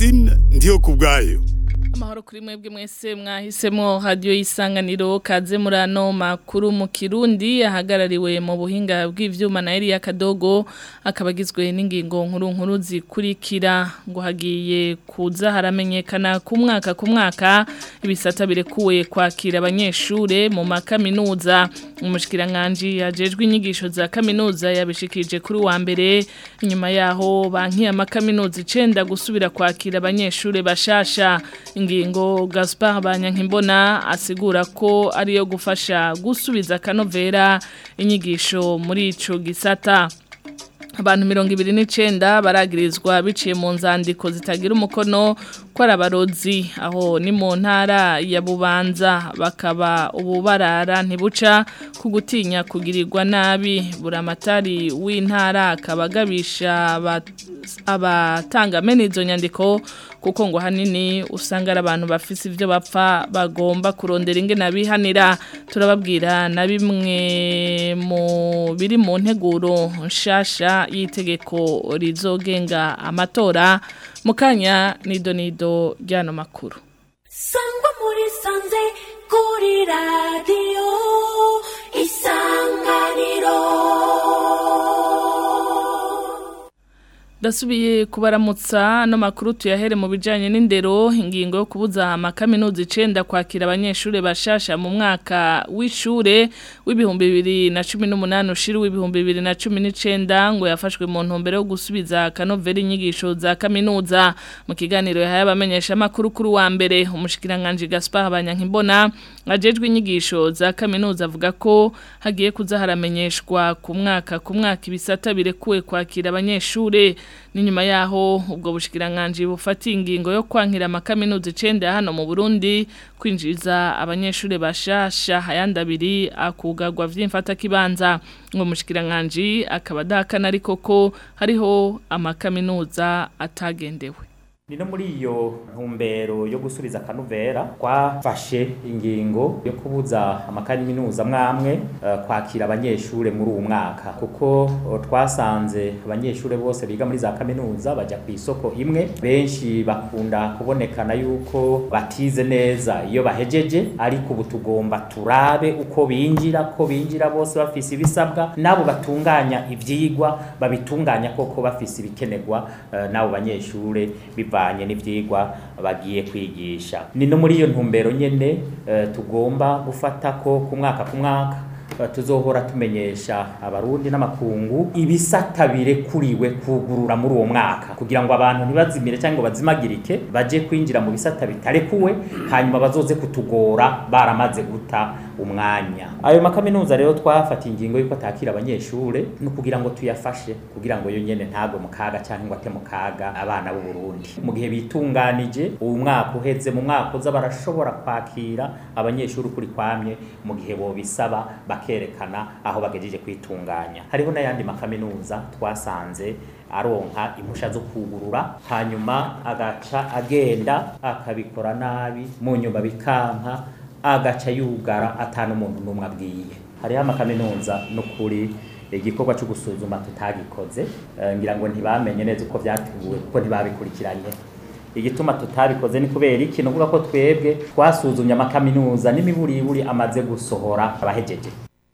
Francine ndiyo kubwayo amahoro kuri mwebwe mwese mwahisemo radio y'isanganiro kaze murano makuru mu Kirundi ahagarariwe mu buhinga bw'ivyuma na Elia Kadogo akabagizwe n'ingingo nkuru nkuru zikurikira ngo hagiye kuza haramenyekana ku mwaka ku mwaka ibisata birekuwe kwakira abanyeshure mu makaminuza umushikiranganje yajejwe inyigisho za kaminuza yabishikije kuri wa mbere inyuma yaho banki amakaminuza icenda gusubira kwakira abanyeshure bashasha ingingo Gaspar Banyankimbona asigura ko ariyo gufasha gusubiza kanovera inyigisho muri ico gisata abantu mirongo ibiri n'icenda baragirizwa biciye mu nzandiko zitagira umukono ko ari abarozi aho ni mu ntara ya bubanza bakaba ubu barara ntibuca ku gutinya kugirirwa nabi buramatari w'intara akaba agabisha abatanga mene izo nyandiko kuko ngo hanini usanga ari abantu bafise ivyo bapfa bagomba kurondera ingene bihanira turababwira na bimwe mu biri mu nteguro nshasha y'itegeko rizogenga amatora mukanya nido nido ryano makuru sangwa muri sanze kuri radio isanganiro Dasubiye kubaramutsa no makuru tuyahere mu bijanye n'indero ingingo yo kubuza amakaminuza icenda kwakira abanyeshure bashasha mu mwaka w'ishure w'ibihumbi bibiri na cumi n'umunani ushira w'ibihumbi bibiri na cumi n'icenda ngo yafashwe mu ntumbero yo gusubiza kanovera inyigisho za kaminuza mu kiganiro yahaye abamenyesha amakuru kuri wa mbere umushikiranganje Gaspar Banyankimbona ajejwe inyigisho za kaminuza avuga ko hagiye kuza haramenyeshwa ku mwaka ku mwaka ibisata birekuwe kwakira abanyeshure n'inyuma yaho ubwo bushikiranganje bufatiye ingingo yo kwankira amakaminuza icenda hano mu Burundi kwinjiza abanyeshure bashasha hayandi abiri akugagwa vy'imfata kibanza ngo mushikiranganje akaba adahakana ariko ko hariho amakaminuza atagendewe ni no muri iyo ntumbero yo gusubiza akanuvera twafashe ingingo yo kubuza amakaminuza mwamwe uh, kwakira abanyeshure muri uwo mwaka kuko uh, twasanze abanyeshure bose biga muri za kaminuza baja ku isoko imwe benshi bakunda kubonekana yuko batize neza iyo bahejeje ariko ubu tugomba turabe uko binjira ko binjira bose bafise ibisabwa nabo batunganya ivyigwa babitunganya koko bafise ibikenerwa uh, nabo banyeshure bivanye n'ivyigwa bagiye kwigisha ni no muri iyo ntumbero nyene uh, tugomba gufata ko ku mwaka ku mwaka uh, tuzohora tumenyesha abarundi n'amakungu ibisata birekuriwe kugurura muri uwo mwaka kugira ngo abantu ntibazimire cyangwa bazimagirike baje kwinjira mu bisata bitarekuwe hanyuma bazoze kutugora baramaze guta umwanya ayo makaminuza rero twafatiye ingingo yuko atakira abanyeshure no kugira ngo tuyafashe kugira ngo yo nyene ntagwe mu kaga cyangwa ngo ate mu kaga abana b'u Burundi mu gihe bitunganije uwo mwaka uheze mu mwaka uza barashobora kwakira abanyeshuri kuri kwamye mu gihe bo bisaba bakerekana aho bagejeje kwitunganya hariho n'ayandi makaminuza twasanze aronka impusha zo kugurura hanyuma agaca agenda akabikora nabi mu nyuma bikanka agaca yugara atanu umuntu n'umwe abwiye hariho amakaminuza n'ukuri igikorwa cyo gusuzuma tutagikoze ngira ngo ntibamenye neza uko byateguwe kuko ntibabikurikiranye igituma tutabikoze ni kubera iki nuvuga ko twebwe twasuzumye amakaminuza n'imiburiburi amaze gusohora abahejeje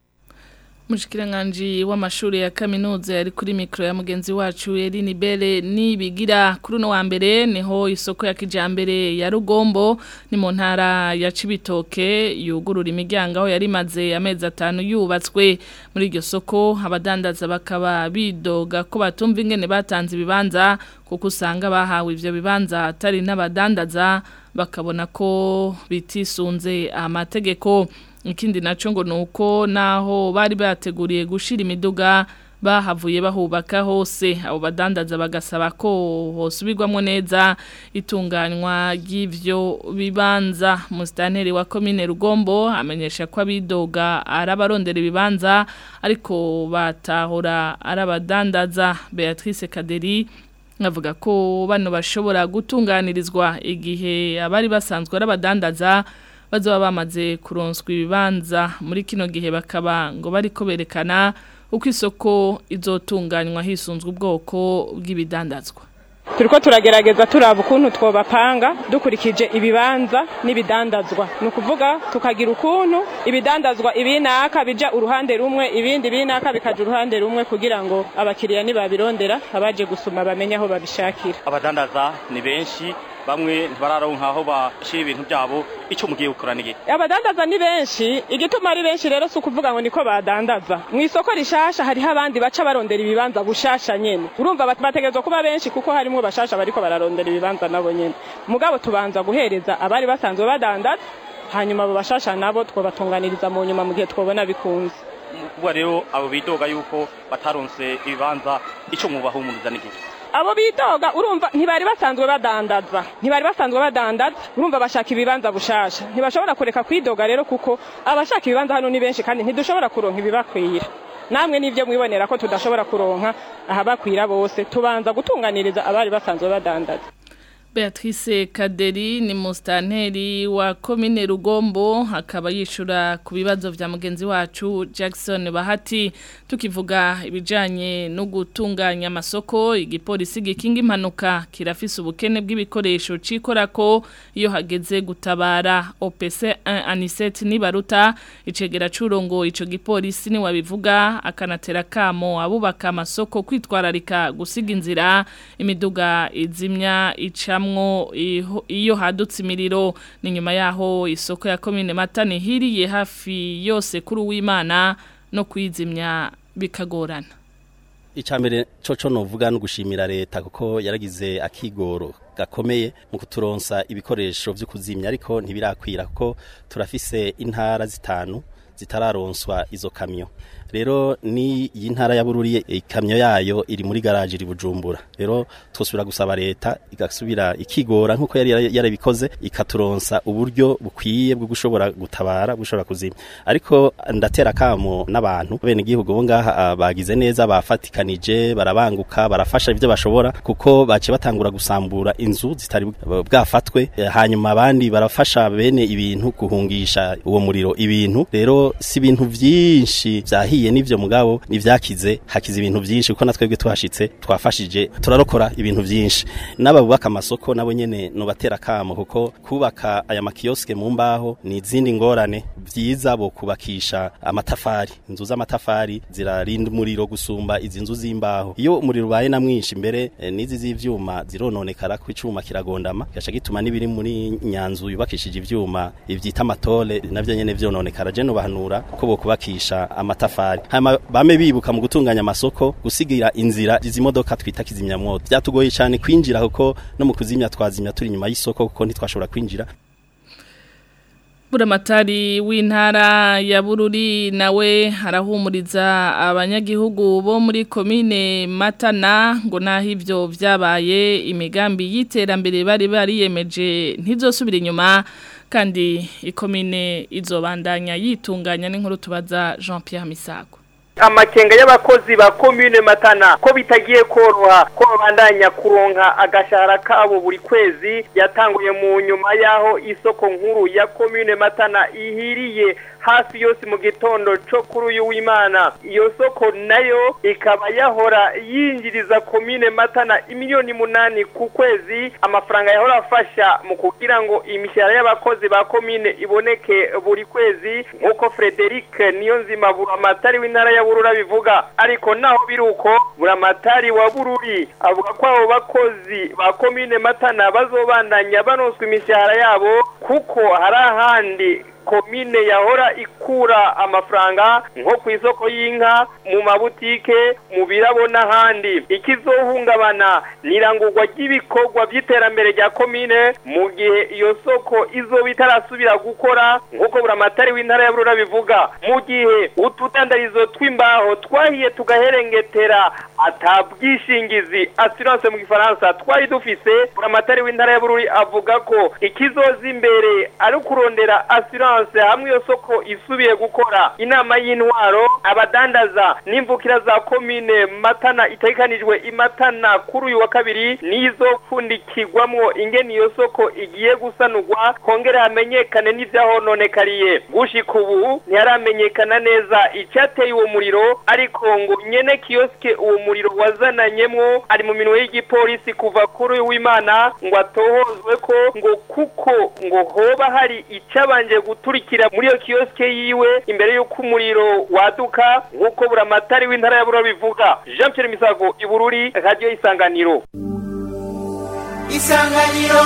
Mushikiranganje w'amashuri ya kaminuza yari kuri mikro ya mugenzi wacu Eline Bele nibigira kuri no wa mbere niho isoko ya kijambere ya Rugombo ni mu ntara ya Cibitoke yugurura imiryango aho yari maze amezi atanu yubatswe muri iryo soko abadandaza bakaba bidoga ko batumva ingene batanze ibibanza kuko usanga bahawe ivyo bibanza atari n'abadandaza bakabona ko bitisunze amategeko ikindi naco ngo nuko naho bari bateguriye gushira imiduga bahavuye bahubaka hose abo badandaza bagasaba ko hosubirwamo neza itunganywa ry'ivyo bibanza musitanteri wa komine Rugombo amenyesha ko abidoga arabarondera ibibanza ariko batahora arabadandaza Beatrice Kaderi avuga ko bano bashobora gutunganirizwa igihe abari basanzwe arabadandaza bazoba bamaze kuronswa ibibanza muri kino gihe bakaba ngo bariko berekana uko isoko izotunganywa hisunzwe ubwoko bw'ibidandazwa turiko turagerageza turaba ukuntu twobapanga dukurikije ibibanza n'ibidandazwa ni ukuvuga tukagira ukuntu ibidandazwa ibinaka bija uruhande rumwe ibindi binaka bikaja uruhande rumwe kugira ngo abakiriya nibabirondera abaje gusuma bamenye aho babishakira abadandaza ni benshi bamwe ntibararonka aho bashira ibintu byabo icyo mugiye gukora nige abadandaza ni benshi igituma ari benshi rero si ukuvuga ngo niko badandaza mu isoko rishasha hariho abandi baca barondera ibibanza bushasha nyene urumva bat- bategerezwa kuba benshi kuko harimwo bashasha bariko bararondera ibibanza nabo nyene mugabo tubanza guhereza abari basanzwe badandaza hanyuma abo bashasha nabo twobatunganiriza mu nyuma mu gihe twobona bikunze kuba rero abo bidoga yuko bataronse ibibanza icyo mubahumuriza nige abo bidoga urumva ntibari basanzwe badandaza ntibari basanzwe badandaza urumva bashaka ibibanza bushasha ntibashobora kureka kwidoga rero kuko abashaka ibibanza hano ni benshi kandi ntidushobora kuronka ibibakwira namwe nivyo mwibonera ko tudashobora kuronka ahabakwira bose tubanza gutunganiriza abari basanzwe badandaza Beatrice Kaderi ni mustanteri wa komine Rugombo akaba yishura ku bibazo vya mugenzi wacu Jackson Bahati tukivuga ibijanye no gutunganya amasoko igipolisi gikinga impanuka kirafise ubukene bw'ibikoresho cikorako iyo hageze gutabara OPC 1 Anisette Nibaruta icegera curongo ico gipolisi ni wabivuga akanatera kamo abubaka amasoko kwitwararika gusiga inzira imiduga izimya ica hamwo iyo hadutse imiriro ni nyuma yaho isoko ya komine matane hiriye hafi yose kuri uwimana no kwizimya bikagorana icambere coco novuga no gushimira leta kuko yaragize akigoro gakomeye mu kuturonsa ibikoresho vyo kuzimya ariko ntibirakwira kuko turafise intara zitanu zitararonswa izo kamyo rero ni iyi ntara ya bururi ikamyo yayo iri muri garaje iri bujumbura rero twosubira gusaba leta igasubira ikigora nkuko yari yarabikoze ikaturonsa uburyo bukwiye bwo gushobora gutabara gushobora kuzimya ariko ndatera kamo n'abantu bene igihugu bo ngaha bagize neza bafatikanije barabanguka barafasha ibyo bashobora kuko bace batangura gusambura inzu zitari bwafatwe hanyuma abandi barafasha bene ibintu guhungisha uwo muriro ibintu rero si ibintu byinshi byahiye n'ivyo mugabo nivyakize hakize ibintu byinshi kuko natwebwe twashitse twafashije turarokora ibintu byinshi n'ababubaka amasoko nabo nyene no batera kamo kuko kubaka aya makioske mu mbaho ni izindi ngorane byiza bo kubakisha amatafari inzu z'amatafari zirarinda umuriro gusumba izi nzu z'imbaho iyo umuriro ubaye na mwinshi mbere e, n'izi z'ivyuma zirononekara ko icuma kiragondama gaca gituma n'ibiri muri nyanzu yubakishije ivyuma ivyita amatole navyo nyene vyononekara je no bahanura ko bo kubakisha amatafari hama bame bibuka mu gutunganya amasoko gusigira inzira izi modoka twita kizimyamwoto byatugoye cyane kwinjira kuko no mu kuzimya twazimya turi nyuma y'isoko kuko ntitwashobora kwinjira Buramatari w'intara ya Bururi nawe arahumuriza abanyagihugu bo muri komine Matana ngo naho ivyo vyabaye imigambi y'iterambere bari bariyemeje ntizosubira inyuma kandi ikomine izobandanya yitunganya n'inkuru tubaza Jean Pierre Misago amakenga y'abakozi ba komine matana ko bitagiye koroha ko babandanya kuronka agashahara kabo buri kwezi yatanguye mu nyuma y'aho isoko nkuru ya komine matana ihiriye hafi yose mu gitondo cyo kuri uyu w'imana iyo soko nayo ikaba yahora yinjiriza komine matana imiliyoni munani ku kwezi amafaranga yahora afasha mu kugira ngo imishahara y'abakozi ba komine iboneke buri kwezi nk'uko frederic niyo nzima buramatari w'intara ya burura bivuga ariko naho biri uko buramatari wa bururi avuga ko abo bakozi ba komine matana bazobandanya banonswa imishahara yabo kuko hari ahandi komine yahora ikura amafaranga nko ku isoko y'inka mu mabutike mu birabo n'ahandi ikizohungabana nirangurwa ry'ibikorwa by'iterambere rya komine mu gihe iyo soko izoba itarasubira gukora nk'uko buramatari w'intara ya burura bivuga mu gihe utudandarizo tw'imbaho twahiye tugaherengetera atabwishingizi assurance mu gifaransa twari dufise buramatari w'intara ya bururi avuga ko ikizoza imbere ari ukurondera assurance Florence hamwe iyo soko isubiye gukora inama y'intwaro abadandaza n'imvukira za komine Matana itegekanijwe imatana kuri uyu wa kabiri nizo pfundikirwamwo ingene iyo soko igiye gusanurwa kongere hamenyekane n'ivyahononekariye gushika ubu ntiharamenyekana neza icateye uwo muriro ariko ngo nyene kiyoske uwo muriro wazananyemwo ari mu minwe y'igipolisi kuva kuri uyu w'Imana ngo atohozwe ko ngo kuko ngo hoba hari icabanje guturikira muri iyo kiyoske yiwe imbere y'uko umuriro waduka nk'uko buramatari w'intara ya Bururi bivuga Jean Pierre Misago ibururi radio isanganiro isanganiro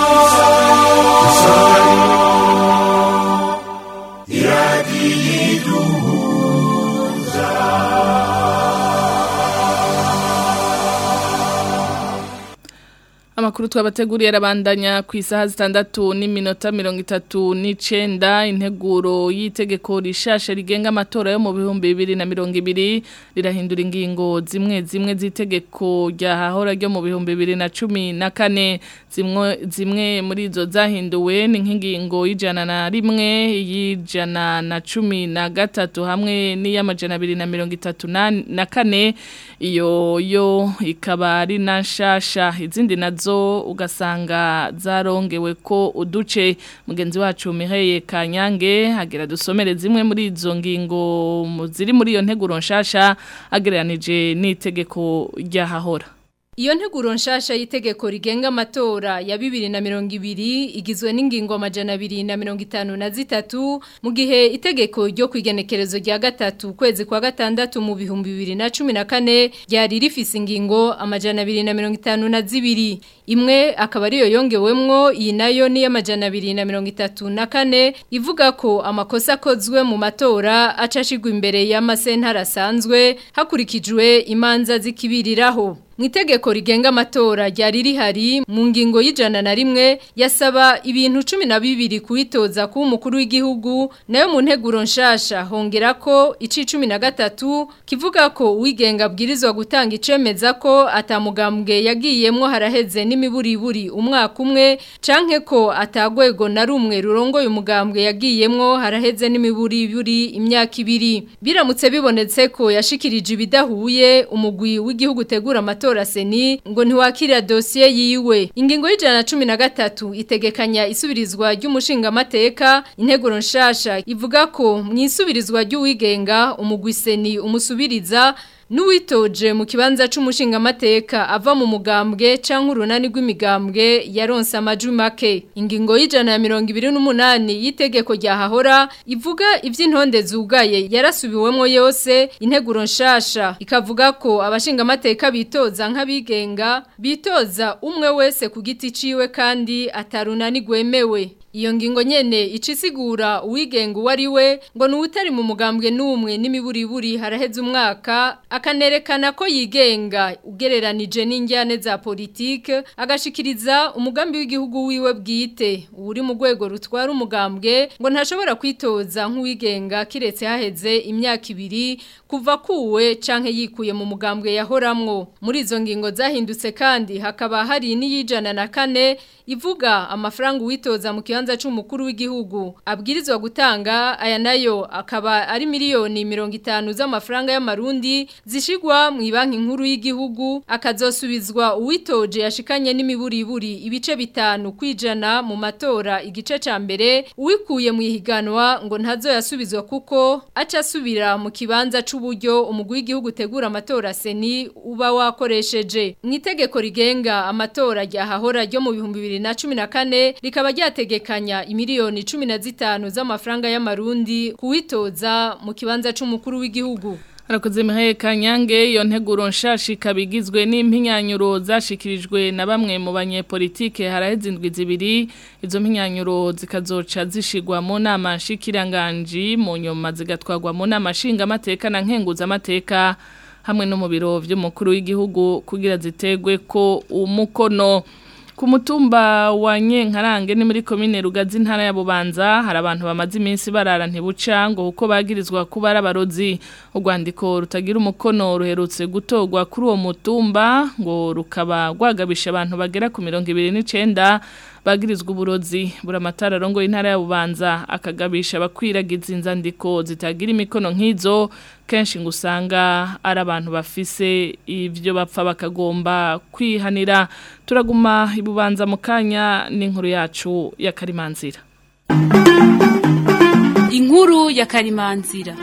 Amakuru twabateguriye arabandanya ku isaha zitandatu n'iminota mirongo itatu n'icenda integuro y'itegeko rishasha rigenga amatora yo mu bihumbi bibiri na mirongo ibiri rirahindura ingingo zimwe zimwe z'itegeko ryahahora ryo mu bihumbi bibiri na cumi na kane zimwe zimwe muri izo zahinduwe ni nk'ingingo y'ijana na rimwe y'ijana na cumi na gatatu hamwe n'iy'amajana abiri na mirongo itatu na na kane iyo yo ikaba ari na nshasha izindi nazo ugasanga zarongewe ko uduce mugenzi wacu Mireye Kanyange hagira dusomere zimwe muri izo ngingo mu- ziri muri iyo nteguro nshasha agereranije n'itegeko ryahahora Iyo nteguro nshasha y'itegeko rigenga amatora ya bibiri na mirongo ibiri igizwe n'ingingo amajana abiri na mirongo itanu na zitatu mu gihe itegeko ryo kwigenekerezo rya gatatu ukwezi kwa gatandatu mu bihumbi bibiri na cumi na kane ryari rifise ingingo amajana abiri na mirongo itanu na zibiri imwe akaba ariyo yongewemwo iyi nayo ni y'amajana abiri na mirongo itatu na kane ivuga ko amakosa akozwe mu matora acashigwa imbere y'amasentara asanzwe hakurikijwe imanza zikibiriraho mu itegeko rigenga amatora ryari rihari mu ngingo y'ijana na rimwe yasaba ibintu cumi na bibiri kuwitoza kuba umukuru w'igihugu nayo mu nteguro nshasha hongera ko ici cumi na gatatu kivuga ko uwigenga abwirizwa gutanga icemeza ko atamugambwe yagiyemwo haraheze n'imiburiburi umwaka umwe canke ko atagwego na rumwe rurongoye umugambwe yagiyemwo haraheze n'imiburiburi imyaka ibiri biramutse bibonetse ko yashikirije ibidahuye umugwi w'igihugu utegura amatora seni ngo ntiwakira dosiye yiwe ingingo y'ijana na cumi na gatatu itegekanya isubirizwa ry'umushingamateka integuro nshasha ivuga ko mu isubirizwa ry'uwigenga umugwi seni umusubiriza Nuwitoje mu kibanza c'umushingamateka ava mu mugambwe canke urunani rw'imigambwe yaronse amajwi make. Ingingo y'ijana ya mirongo ibiri n'umunani y'itegeko rya hahora ivuga ivy'intonde zugaye yarasubiwemwo yose integuro nshasha ikavuga ko abashingamateka bitoza nk'abigenga bitoza umwe wese ku giti ciwe kandi atarunani gwemewe. Iyo ngingo nyene icisigura uwigenga uwari we ngo nuwutari mu mugambwe n'umwe n'imiburiburi haraheze umwaka akanerekana ko yigenga ugereranije n'injyane za politike agashikiriza umugambi w'igihugu wiwe bwite uri mu rwego rutwara umugambwe ngo ntashobora kwitoza nk'uwigenga kiretse haheze imyaka ibiri kuva kuwe canke yikuye mu mugambwe yahoramwo muri izo ngingo zahindutse kandi hakaba hari n'iyijana na kane ivuga amafaranga uwitoza mu kibanza c'umukuru w'igihugu abwirizwa gutanga aya nayo akaba ari miliyoni mirongo itanu z'amafaranga y'amarundi zishigwa mu banki nkuru y'igihugu akazosubizwa uwitoje yashikanye n'imiburiburi ibice bitanu kwijana mu matora igice ca mbere uwikuye mu ihiganwa ngo ntazo yasubizwa kuko aca asubira mu kibanza c'uburyo umugwi w'igihugu utegura amatora seni uba wakoresheje mu itegeko rigenga amatora ryahahora ryo mu bihumbi bibiri na cumi na kane rikaba ryategekanya imiliyoni cumi na zitanu z'amafaranga y'amarundi kuwitoza mu kibanza c'umukuru w'igihugu Arakoze Mihaye Kanyange iyo nteguro nshasha ikaba igizwe n'impinyanyuro zashikirijwe na bamwe mu banyepolitike haraheze indwi zibiri izo mpinyanyuro zikazoca zishigwa mu nama nshikiranganji mu nyuma zigatwagwa mu nama nshingamateka na nkenguzamateka hamwe no mu biro vy'umukuru w'igihugu kugira zitegwe ko umukono ku mutumba wa Nyenkarange ni muri komine Rugazi ntara ya Bubanza hari abantu bamaze iminsi barara ntibuca ngo uko bagirizwa kuba ari abarozi urwandiko rutagira umukono ruherutse gutogwa kuri uwo mutumba ngo rukaba rwagabisha abantu bagera ku mirongo ibiri n'icenda bagirizwa uburozi buramatara rongo intara ya Bubanza akagabisha abakwiragiza inzandiko zitagira imikono nk'izo kenshi ngo usanga ari abantu bafise ibyo bapfa bakagomba kwihanira turaguma ibubanza mu kanya n'inkuru yacu ya Karimanzira Inkuru ya Karimanzira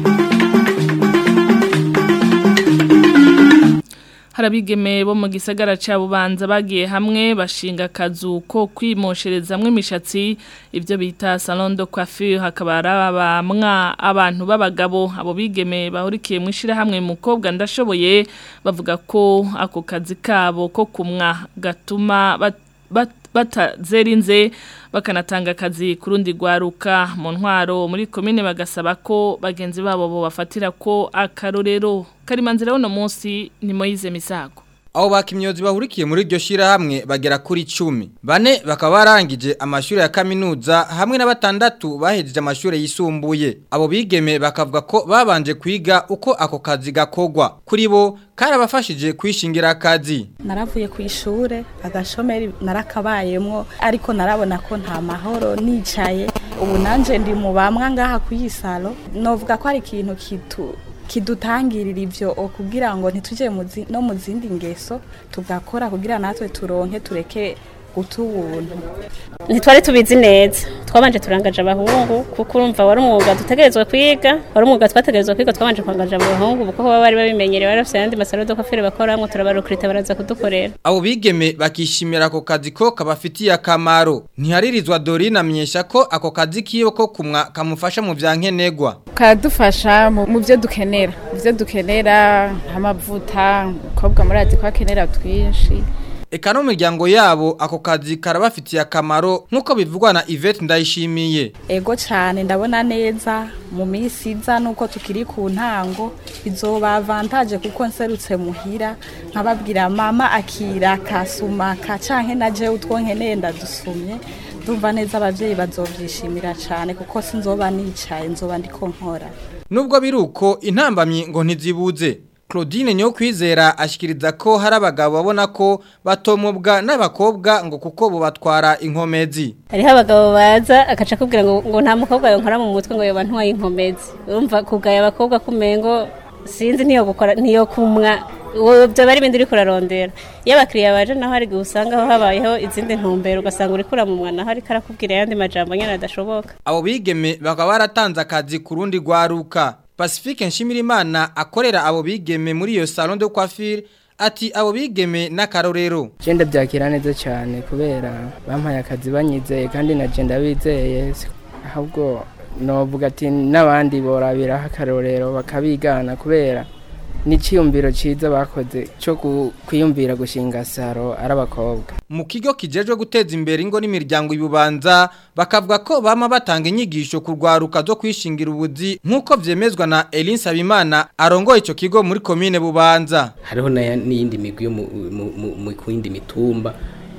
harabigeme bo mu gisagara ca Bubanza bagiye hamwe bashinga akazu ko kwimosherezamwe imishatsi ivyo bita salon de coiffure hakaba arabamwa abantu b'abagabo abo bigeme bahurikiye mu ishira hamwe mukobwa ndashoboye bavuga ko ako kazi kabo ko kumwa gatuma bat, bat, batazerinze bakanatanga akazi kurundi gwaruka mu ntwaro muri komine bagasaba ko bagenzi babo bo bafatira ko akarorero karimanzira uno munsi ni Moize Misago Abo bakimyozi bahurikiye muri iryo shirahamwe bagera kuri 10 bane bakaba barangije amashuri ya kaminuza hamwe na batandatu bahejeje amashuri yisumbuye abo bigeme bakavuga ko babanje kwiga uko ako kazi gakogwa kuri bo karabafashije kwishingira akazi naravuye ku ishure agashomeri narakabayemwo ariko narabona ko nta mahoro nicaye ubu nanje ndi mu bamwa ngaha ku yisalo novuga ko ari ikintu kitu kidutangirira ivyo kugira ngo ntituje no mu zindi ngeso tugakora kugira natwe turonke tureke utubuntu ntitwari tubizi neza twabanje turangaje abahungu kuko urumva wari umwuga dutegerezwa kwiga wari umwuga twategerezwa kwiga twabanje kwangaje abahungu kuko baba bari babimenyereye bari bafite ayandi masaro do kafere bakoramwo turabarukrita baraza kudukorera abo bigeme bakishimira ako kazi ko kabafitiye akamaro ntiharirizwa Dorine amenyesha ko ako kazi kiyo ko kumwa kamufasha mu vyankenegwa kadufasha mu byo dukenera mu byo dukenera nk'amavuta kobwa murazi ko akenera twinshi Eka no miryango yabo ako kazi karabafitiye akamaro nkuko bivugwa na Yvette Ndayishimiye. Ego cyane ndabona neza mu minsi iza nuko tukiri ku ntango bizoba avantage kuko nserutse muhira nkababwira mama akira kasuma kacanke naje utwo nkeneye ndadusumye ndumva neza abavyeyi bazovyishimira cyane kuko sinzoba nicaye nzoba ndiko nkora. Nubwo biruko intambamyi ngo ntizibuze Claudine nyo kwizera ashikiriza ko hari abagabo babona ko batomubwa n'abakobwa ngo kuko bo batwara inkomezi. Hariho abagabo baza akaca kubwira ngo ngo nta mukobwa yonkora mu mutwe ngo yoba ntwaye inkomezi. Urumva kugaya abakobwa kumengo sinzi niyo gukora niyo kumwa byo bari bindi uri kurarondera iyo abakiriya baje naho hari usanga aho habayeho izindi ntumbero ugasanga uri kuramumwa naho ariko arakubwira ayandi majambo nyine adashoboka abo bigeme bakaba baratanze akazi ku rundi rwaruka Pacifique Nshimirimana akorera abo bigeme muri iyo salon de coiffure ati abo bigeme n'akarorero Jenda byakira neza cyane kubera bampaye akazi banyizeye kandi na jenda bizeye ahubwo novuga ati n'abandi borabira akarorero bakabigana kubera n'iciyumviro ciza bakoze cyo kwiyumvira gushinga saro ari abakobwa mu kigo kijejwe guteza imbere ingo n'imiryango ibubanza bakavuga ko bama batanga inyigisho ku rwaruka zo kwishingira ubuzi nk'uko vyemezwa na Elin Sabimana arongoye ico kigo muri komine bubanza hariho n'iyindi migwi yo mu kuyindi mitumba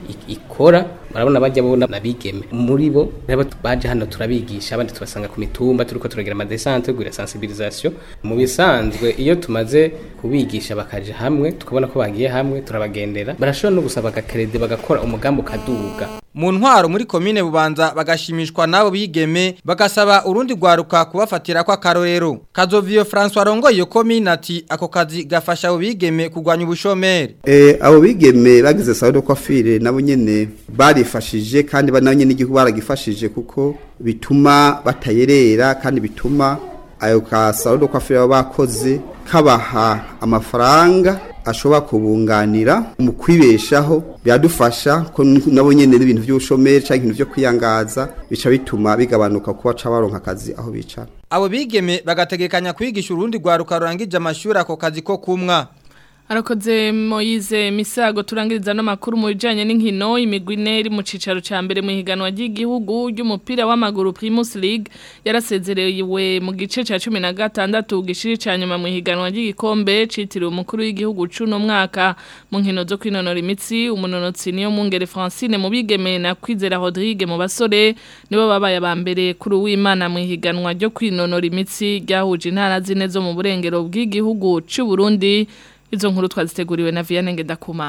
ikora barabona bajya bona nabigeme muri bo nabo baje hano turabigisha abandi tubasanga ku mitumba turiko turagira ama descente gura sensibilisation mu bisanzwe iyo tumaze kubigisha bakaje hamwe tukabona ko bagiye hamwe turabagendera barashobora no gusaba agakrede bagakora umugambo kaduga mu ntwaro muri komine bubanza bagashimishwa nabo bigeme bagasaba urundi rwaruka kubafatira kwa karorero kazoviyo François Rongo iyo komine ati ako kazi gafasha abo bigeme kugwanya ubushomeri eh abo bigeme bagize salon coiffure nabo nyene barifashije kandi bananye n'igihugu baragifashije kuko bituma batayerera kandi bituma ayo ka salon coiffure bakoze kabaha amafaranga ashobora kubunganira mu kwibeshaho biradufasha ko nabo nyene n'ibintu by'ubushomeri cyangwa ibintu byo kwiyangaza bica bituma bigabanuka kuba ca baronka akazi aho bicara abo bigeme bagategekanya kwigisha urundi rwaruka rurangije amashuri ako kazi ko kumwa Arakoze Moize Misago turangiriza no makuru mu bijanye n'inkino imigwi iri mu cicaro ca mbere mu higanwa ry'igihugu ry'umupira w'amaguru Primus League yarasezerewe mu gice ca 16 gishiri ca nyuma mu higanwa ry'igikombe citiriwe umukuru w'igihugu cuno mwaka mu nkino zo kwinonora imitsi umunonotsi niyo mungere Francine mu bigeme na Kwizera Rodrigue mu basore nibo babaye abambere kuri uwimana mu higanwa ryo kwinonora imitsi ryahuje intara zine zo mu burengero bw'igihugu c'u Burundi Izo nkuru twaziteguriwe na Vianney Ngendakumana.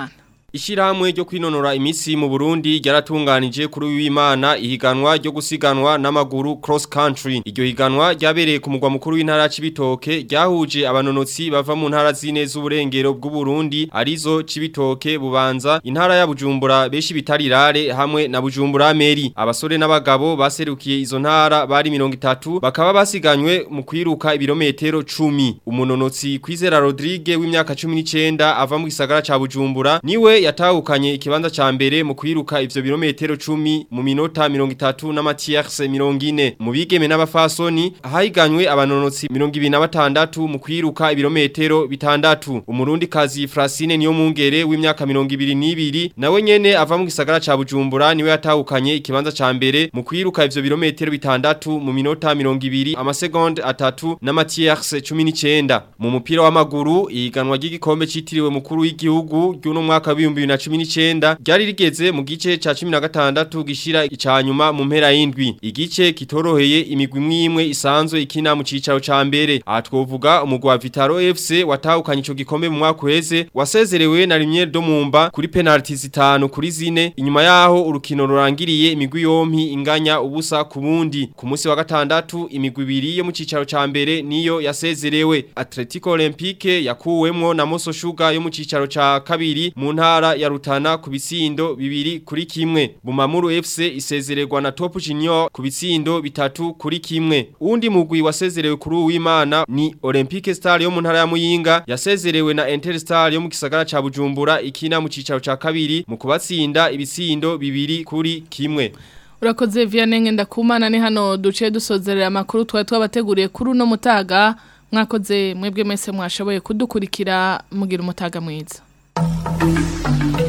Ishirahamwe ryo kwinonora imisi mu Burundi ryaratunganije kuri w'Imana ihiganwa ryo gusiganwa n'amaguru cross country. Iryo higanwa ryabereye ku mugwa mukuru w'intara Cibitoke ryahuje abanonotsi bava mu ntara zine z'uburengero bw'u Burundi arizo Cibitoke bubanza intara ya Bujumbura beshi bitarirare hamwe na Bujumbura Meri. Abasore n'abagabo baserukiye izo ntara bari 30 bakaba basiganywe mu kwiruka ibirometero 10. Umunonotsi Kwizera Rodrigue w'imyaka 19 ava mu gisagara ca Bujumbura niwe yatahukanye ikibanza ca mbere mu kwiruka ivyo birometero 10 mu minota 30 na Mathias 40 mu bigeme n'abafasoni hahiganywe abanonotsi 26 mu kwiruka ibirometero bitandatu umurundi kazi Francine niyo mungere w'imyaka 22 nawe nyene ava mu gisagara ca Bujumbura niwe yatahukanye ikibanza ca mbere mu kwiruka ivyo birometero bitandatu mu minota 20 amasegonde atatu na Mathias 19 mu mupira w'amaguru ihiganwa ry'igikombe citiriwe mukuru w'igihugu ry'uno mwaka wa 2019 ryari rigeze mu gice ca 16 gishira icanyuma mu mpera y'indwi igice kitoroheye imigwi mwimwe isanzwe ikina mu cicaro ca mbere aha twovuga umugwa Vitaro FC watahukanye ico gikombe mu mwaka uheze wasezerewe na Lumiere do Mumba kuri penalty zitanu kuri zine inyuma yaho urukino rurangiriye imigwi yompi inganya ubusa ku bundi ku munsi wa gatandatu imigwi ibiri yo mu cicaro ca mbere niyo yasezerewe Atletico Olympique yakuwemwo na Moso Sugar yo mu cicaro ca kabiri mu ntara ya Rutana ku bisindo bibiri kuri kimwe Bumamuru FC isezererwa na Top Junior ku bisindo bitatu kuri kimwe undi mugwi wasezerewe kuri uwimana ni Olympique Star yo mu ntara ya Muyinga yasezerewe na Interstar yo mu gisagara ca Bujumbura ikina mu cicaro ca kabiri mu kubatsinda ibisindo bibiri kuri kimwe Urakoze Vianney ndakumana ni hano duce dusozerera amakuru twari twabateguriye kuri uno mutaga mwakoze mwebwe mwese mwashoboye kudukurikira mugira umutaga mwiza